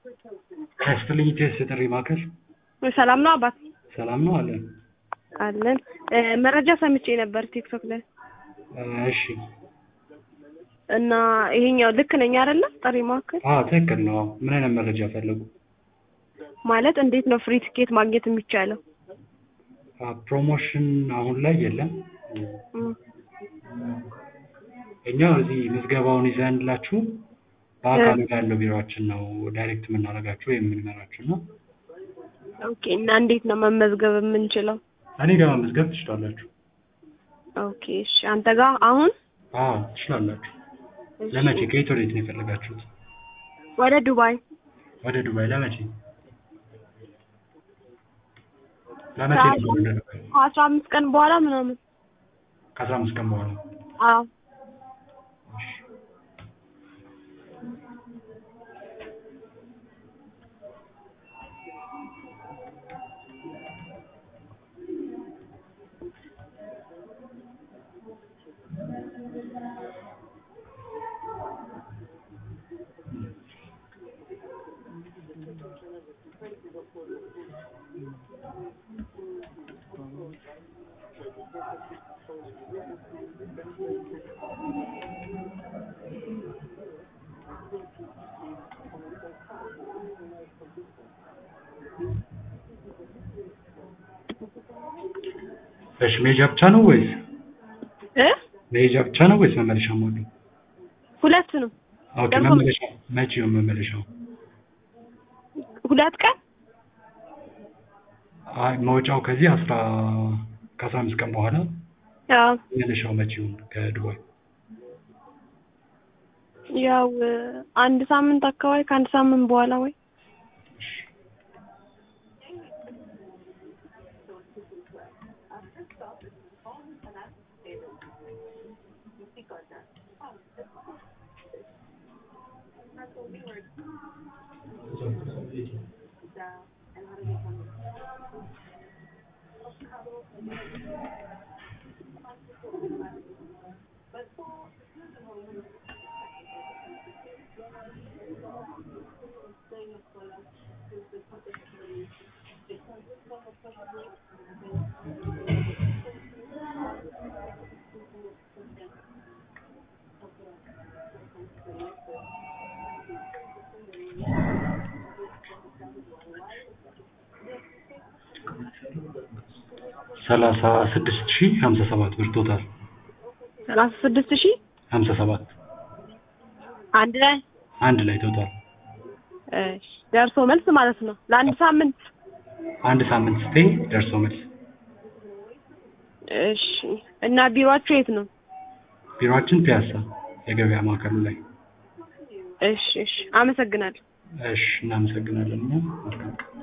ከስትልኝ ቴስት ጥሪ ማዕከል ሰላም ነው አባት? ሰላም ነው አለን። አለን። መረጃ ሰምቼ ነበር ቲክቶክ ላይ እሺ እና ይሄኛው ልክ ነኝ አይደለ? ጥሪ ማዕከል አዎ ትክክል ነው። ምን አይነት መረጃ ፈለጉ? ማለት እንዴት ነው ፍሪ ትኬት ማግኘት የሚቻለው? አ፣ ፕሮሞሽን አሁን ላይ የለም። እም፣ እኛ እዚህ ምዝገባውን ይዘንላችሁ በአካል ያለው ቢሮችን ነው ዳይሬክት የምናደርጋችሁ ወይም የምንመራችሁ ነው። ኦኬ። እና እንዴት ነው መመዝገብ የምንችለው? እኔ ጋር መመዝገብ ትችላላችሁ። ኦኬ። እሺ። አንተ ጋር አሁን አዎ ትችላላችሁ። እሺ። ለመቼ? ከየት ወዴት ነው የፈለጋችሁት? ወደ ዱባይ ወደ ዱባይ ለመቼ? ለመቼ ነው ወደ ዱባይ? ከአስራ አምስት ቀን በኋላ ምናምን። ከአስራ አምስት ቀን በኋላ አዎ እሺ። እሺ መሄጃ ብቻ ነው ወይስ እ መሄጃ ብቻ ነው ወይስ መመለሻ ሞሉ? ሁለት ነው ኦኬ ደግሞ- መመለሻ መቼ ነው መመለሻው? ሁለት ቀን አይ መውጫው ከዚህ አስራ ከአስራ አምስት ቀን በኋላ አዎ መመለሻው መቼ ይሁን ከዱባይ? ያው አንድ ሳምንት አካባቢ ከአንድ ሳምንት በኋላ ወይ ሰላሳ ስድስት ሺህ ሀምሳ ሰባት ብር ቶታል ሰላሳ ስድስት ሺህ ሀምሳ ሰባት አንድ ላይ አንድ ላይ ቶታል እሺ ደርሶ መልስ ማለት ነው ለአንድ ሳምንት አንድ ሳምንት ስቴ ደርሶ መልስ እሺ እና ቢሮአችሁ የት ነው ቢሮአችን ፒያሳ የገበያ ማዕከሉ ላይ እሺ እሺ አመሰግናለሁ እሺ እናመሰግናለን እኛ መልካም ቀን